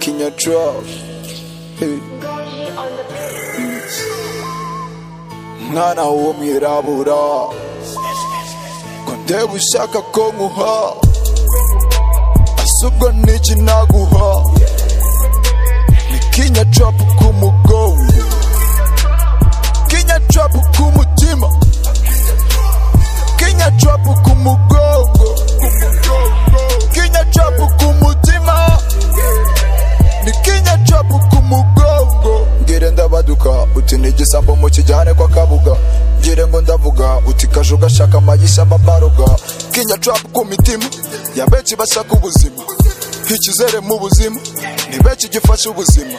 in your trust. Hey. Nana wo mirabura Konde wishaka ko nkuha Asubwo niki naguha Nikinya trap ku mugongo Kinya trap ku mutima Kinya trap ku mugongo Kinya trap ku mutima nikinya capu ku mugongo ngire ndabaduka uti ni igisambo mu kijyane kwa kabuga ngire ngo ndavuga uti kaju gashaka amayisha mbabaruga kinya capu ku mitima ya benshi bashaka ubuzima ikizere mu buzima ni benshi gifashe ubuzima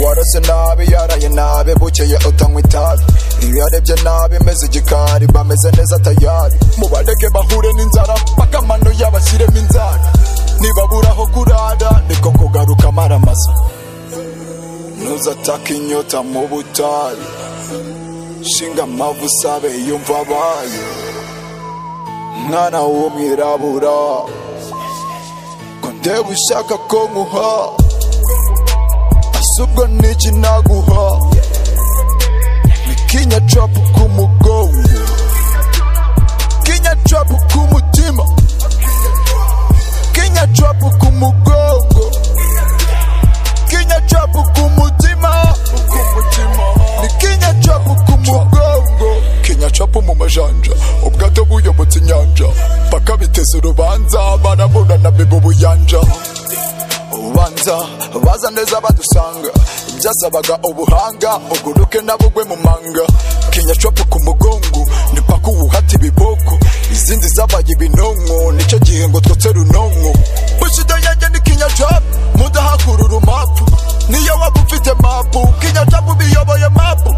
warose nabi yaraye nabi bukeye utanywa itabi iyo yarebye nabi meze igikari bameze neza tayari mubareke bahure n'inzara bakamano yabashyiremo inzara nibabura aho kurara niko kugaruka amaramasa ntuzatake inyota mu butayu shinga amavu usabe yumva abaye mwana w'umwirabura ko ndeba ushaka ko nkuha asubwo n'iki naguha nikinya capu ku mugongo kinya capu ku mutima kinya trap ku mugongo kinya trap ku mutima ni kinya trap ku mugongo kinya trap mu majanja ubwato buyobotse inyanja paka biteze urubanza baraburana biba ubuyanja ubanza baza neza badusanga byasabaga ubuhanga uguruke nabugwe mu manga kinya trap ku mugongo ni paka uwuhata ibiboko izindi zabaye ibinonko nicyo gihe ngo twotse runonko bushido yanjye ni kinya trap mudahakurura mapu niyo waba ufite mapu kinya trap biyoboye mapu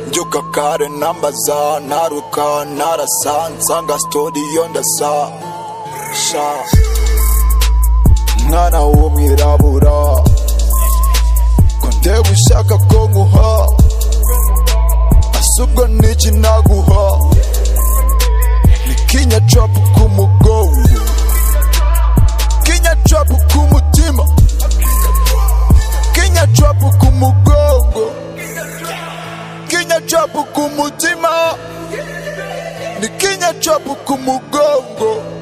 mbyuka kare nambaza naruka narasa nsanga storiyo ndasa sha mwana w'umwirabura ko ndewe ushaka ko nkuha asubwo n'iki naguha nikinya capu ku mugongo kinya capu ku mutima kinya capu ku mugongo kinya capu ku mutima nikinya capu ku mugongo